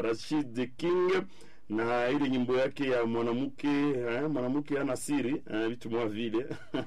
ya Rashid King na ile nyimbo yake ya mwanamke eh, mwanamke ana siri eh, vitu mwa vile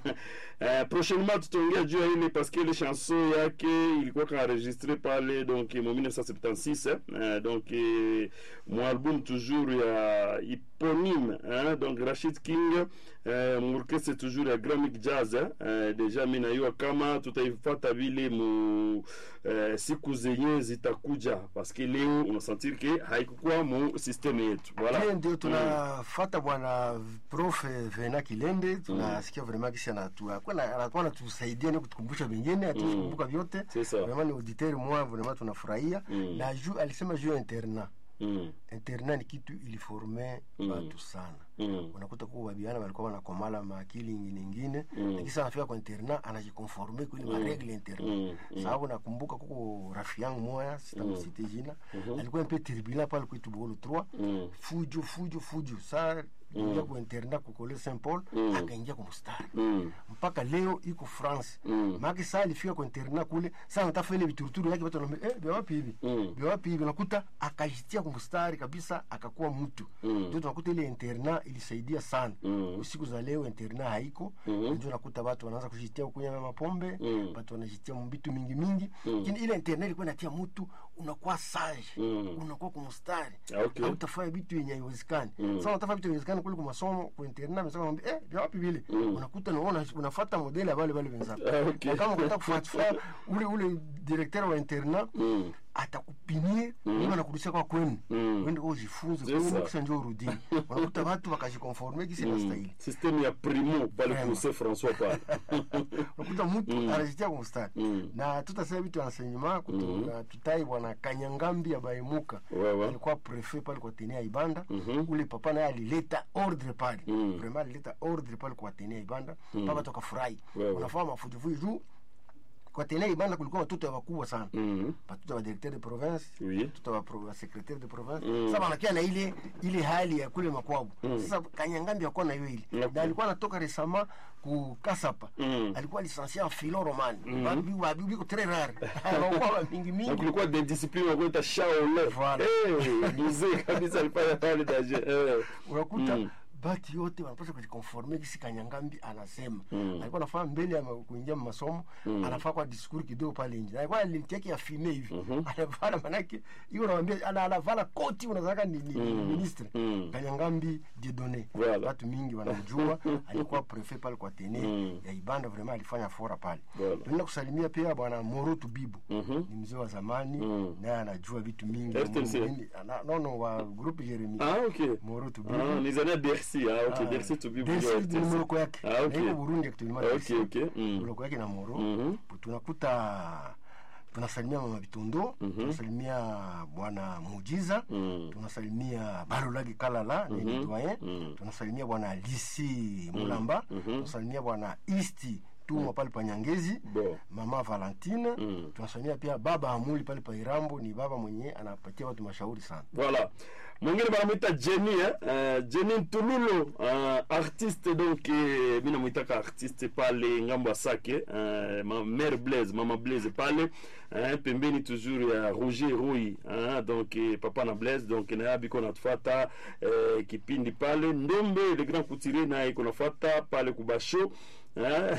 eh, prochainement tutaongea juu ya ile parce que ile chanson yake ilikuwa kaenregistré pale donc mu 1976 eh, donc eh, mu album toujours ya eponyme eh, donc Rashid King eh, mu orchestre toujours ya Gramic Jazz eh, eh, deja mimi najua kama tutaifuata vile mu eh, siku zenye zitakuja parce que leo unasentir ke haikukuwa mu system yetu voilà Hiyo ndio tunafata bwana prof Vena Kilende, tunasikia vraiment kisi anatua kwa anakuwa anatusaidia ni kutukumbusha vingine, hatuwezi kumbuka vyote. C'est ça. Vraiment ni auditeur moi vraiment tunafurahia Mm. na juu alisema juu ya internat. mm. Internat ni kitu iliforme Mm. watu sana. Mm. Unakuta kuwa babiana walikuwa wanakomala maakili ingine ingine, Mm. lakini sasa anafika kwa internat anajikonforme kwa ile Mm. maregle internat. Mm. Mm. Sababu nakumbuka kuko rafiki yangu moya sitamsite jina, alikuwa mpe tribunal pale kwetu Bugolo 3 Mm. fujo fujo fujo saa ingia ku internat ku College Saint Paul Mm. akaingia kwa mstari Mm. mpaka leo iko France Mm. maana saa alifika kwa internat kule saa anatafuta ile vituruturu yake watu wanaambia eh vya wapi hivi Mm. vya wapi hivi nakuta akajitia kwa mstari kabisa akakuwa mtu Mm. ndio tunakuta ile internat ilisaidia sana Mm. siku za leo internat haiko Mhm. ndio nakuta watu wanaanza kujitia kunywa mapombe Mm. watu wanajitia mbitu mingi mingi Mm. lakini ile internat ilikuwa inatia mtu unakuwa sage Mm. unakuwa kwa mstari Ah, okay. hautafanya vitu yenye haiwezekani Mm. sasa unatafanya vitu haiwezekani kule kwa masomo kwa internet amesema kwamba eh vya wapi vile Mm. unakuta unaona unafuata modeli ya wale wale wenzako Ah, okay. na kama unataka kufuatilia ule ule directeur wa internat Mm. atakupimie mm. anakurudisha kwa kwenu Mm. uende kwa ujifunze C'est ça. kwa kisha njoo urudi unakuta watu wakajikonforme kisi na stahili systeme ya primo pale Vraiment. kuse François pale unakuta mtu anajitia kwa mstari Mm. na tutasema vitu ansenyema kutu tutai bwana Kanyangambi ya Baimuka Wewe. alikuwa prefet pale kwa tenia Ibanda Mhm. ule papa naye alileta ordre pale Mm. vraiment alileta ordre pale kwa tenia Ibanda papa tukafurahi Wewe. unafanya mafujifuji juu kwa tenia Ibanda kulikuwa watoto wakubwa sana Mm. watoto wa directeur de province Oui. watoto wa, pro- wa secretaire de province Mm. sasa wanakia na ile ile hali ya kule makwabu Mm. sasa kanyangambi akuwa na hiyo ile Okay. na alikuwa anatoka resama ku kasapa Mm. alikuwa licencié en philo romane Mm. babi babi biko très rare hawakuwa mingi na mingi kulikuwa de discipline wakuita shaole Voilà. eh mzee kabisa alifanya pale daje eh unakuta Mm. bati yote wanapaswa kujikonforme kisi kanyangambi anasema Mm. alikuwa anafaa mbele ya ma- kuingia masomo anafaa kwa diskuri kidogo pale nje Na alikuwa alitiaki ya fime hivi anavala manake hiyo nawambia ana anavala koti unazaka ni, ni, ni ministre Mm. kanyangambi diedone Voilà. watu mingi wanamjua alikuwa prefet pale kwa tene Mm. ya ibanda vraiment alifanya fora pale Voilà. tunaenda kusalimia pia bwana moro tubibu Mhm. ni mzee wa zamani Mm. naye anajua vitu mingi FTC. Mungu- ana- no no wa groupe jeremi ah okay moro tubibu ah nizania Bercy ah okay Ah, Bercy to be Bercy ni moloko yake ah Na okay iko Burundi actuellement Okay, Bercy. okay. Mm. moloko yake na moro Mhm. tunakuta tunasalimia mama Bitundo tunasalimia bwana Mujiza Mm. tunasalimia Balolagi Kalala mm ni doyen Mm. tunasalimia bwana Lisi Mulamba tunasalimia bwana Isti Tuma pale pa Nyangezi Bon. mama Valentine Mm. tunasalimia pia baba Amuli pale pa Irambo ni baba mwenye anapatia watu mashauri sana Voilà. Mwingine banamwita Jenny eh? Uh, Jenny Ntululo uh, artiste donc eh, mi namwitaka artiste pale ngambo ya Sake uh, ma mère Blaise mama Blaise pale uh, pembeni toujours ya Roger Rui uh, donc eh, papa na Blaise donc naye biko natufuata eh, kipindi pale Ndombe le grand couturier naye iko nafuata pale kubasho eh,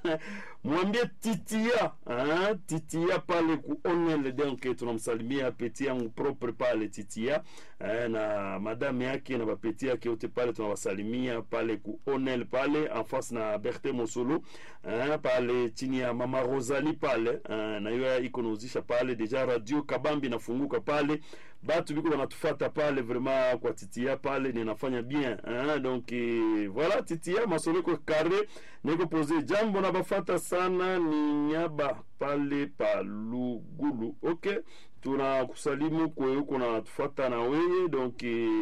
mwambie titia ah, titia pale ku onel donc tunamsalimia peti yangu propre pale titia eh, na madame yake na bapeti yake yote pale tunawasalimia pale ku onel pale en face na Berthe Mosolo eh, pale chini ya mama Rosalie pale eh, na hiyo iko nauzisha pale deja radio kabambi nafunguka pale batu biko banatufata pale vraiment kwa titia pale ninafanya bien hein? donc eh, voilà titia masolo iko carré niko pose jambo na bafata sana ni nyaba pale pa lugulu okay tunakusalimu kwe uko natufata na weye donc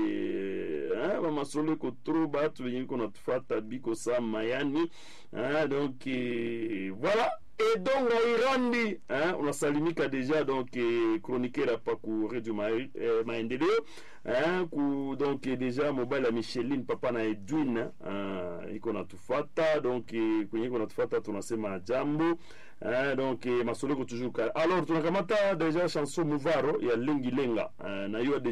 eh, hein, bamasolo iko tro batu benye biko natufata biko sa mayani hein, donc eh, voilà edonga irandi hein, unasalimika deja donc eh, chroniqueur hapa ku radio ma, eh, maendeleo hein, ku donc eh, deja mobile ya micheline papa na edwin hein, iko natufata donc eh, kwenye iko natufata tunasema jambo hein, donc eh, masolo iko toujours kale alors tunakamata deja chanson muvaro ya lengi lenga hein, na hiyo